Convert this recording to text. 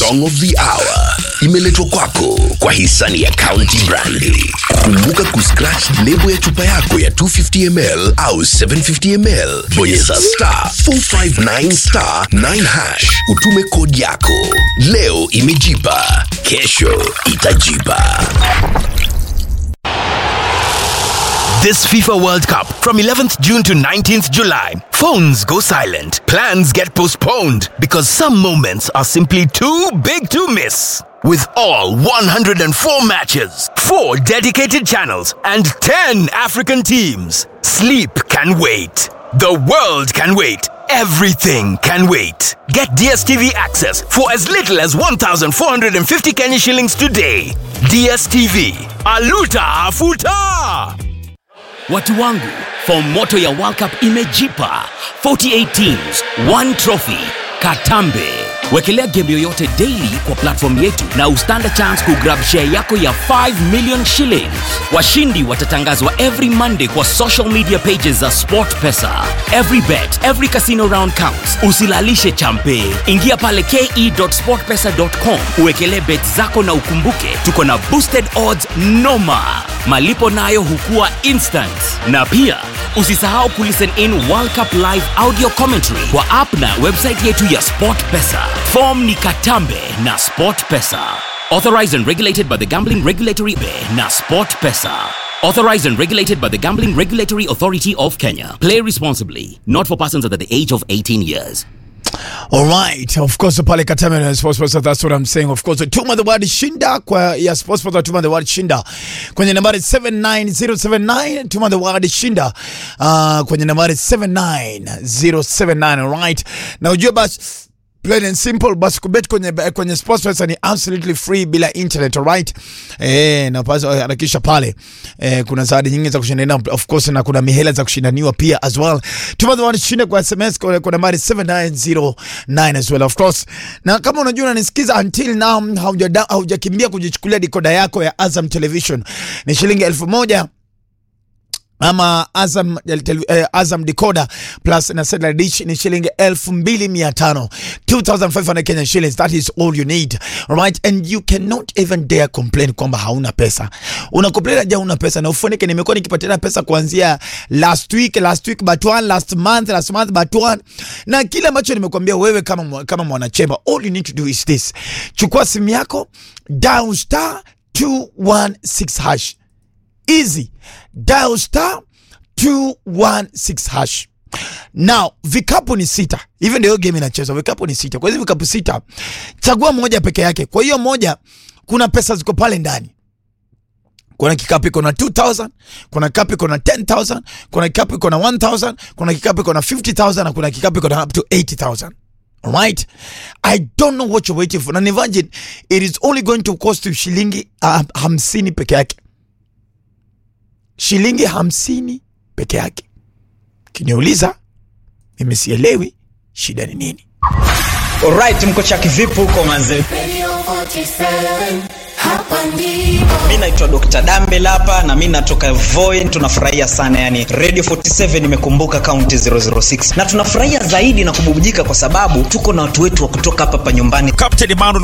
song of the hour imeletwa kwako kwa hisani ya County Brandi. Kumbuka kuscratch lebo ya chupa yako ya 250 ml au 750 ml, bonyeza star 459 star 9 hash, utume kodi yako. Leo imejipa, kesho itajipa. This FIFA World Cup from 11th June to 19th July. Phones go silent. Plans get postponed because some moments are simply too big to miss. With all 104 matches, 4 dedicated channels, and 10 African teams, sleep can wait. The world can wait. Everything can wait. Get DSTV access for as little as 1,450 Kenya shillings today. DSTV. Aluta Afuta! Watu wangu, fomu moto ya World Cup imejipa. 48 teams, one trophy. Katambe. Wekelea game yoyote daily kwa platform yetu na ustand chance kugrab share yako ya 5 million shillings. Washindi watatangazwa every Monday kwa social media pages za SportPesa. Every bet, every casino round counts. Usilalishe champe. Ingia pale ke.sportpesa.com uwekelee bet zako na ukumbuke tuko na boosted odds noma. Malipo nayo hukua instant. Na pia usisahau kulisten in World Cup live audio commentary kwa app na website yetu ya SportPesa. Form ni Katambe na SportPesa. Authorized and regulated by the Gambling Regulatory na SportPesa. Authorized and regulated by the Gambling Regulatory Authority of Kenya. Play responsibly. Not for persons under the age of 18 years. All right, of course pale Katame na Sports Pesa, that's what I'm saying. Of course, tuma the word shinda kwa ya Sports Pesa, tuma the word shinda kwenye nambari 79079, tuma the word shinda uh, kwenye nambari 79079, all right. Na ujue basi plain and simple basi kubet kwenye, kwenye sports pesa ni absolutely free bila internet alright eh na basi harakisha pale eh kuna zawadi nyingi za kushindania of course na kuna mihela za kushindaniwa pia as well tuma the shinda kwa sms kwa, kwa nambari 7909 as well of course na kama unajua unanisikiza until now hauja haujakimbia kujichukulia dikoda yako ya Azam Television ni shilingi elfu moja ama Azam, eh, Azam decoder plus na satellite dish ni shilingi elfu mbili mia tano 2500 Kenyan shillings that is all you need right and you cannot even dare complain kwamba hauna pesa una complain aje hauna pesa na ufunike nimekuwa nikipatiana pesa kuanzia last week last week but one last month last month but one na kile ambacho nimekuambia wewe kama kama mwanachemba all you need to do is this chukua simu yako dial star 216 hash easy dial star 216 hash now vikapu ni sita hivi ndio game inachezwa vikapu ni sita kwa hizo vikapu sita chagua moja peke yake kwa hiyo moja kuna pesa ziko pale ndani kuna kikapu iko na 2000 kuna kikapu iko na 10000 kuna kikapu iko na 1000 kuna kikapu iko na 50000 na kuna kikapu iko na up to 80000 Alright, I don't know what you're waiting for. Na imagine it is only going to cost you shilingi uh, hamsini peke yake shilingi hamsini peke yake. Kiniuliza mimi sielewi shida ni nini. Alright, mko chaki vipi huko manze? Mi naitwa Dr. Dambel hapa na mi natoka Voi. Tunafurahia sana yani, Radio 47 imekumbuka kaunti 006 na tunafurahia zaidi na kububujika kwa sababu tuko na watu wetu wa kutoka hapa hapa nyumbani. Captain Emmanuel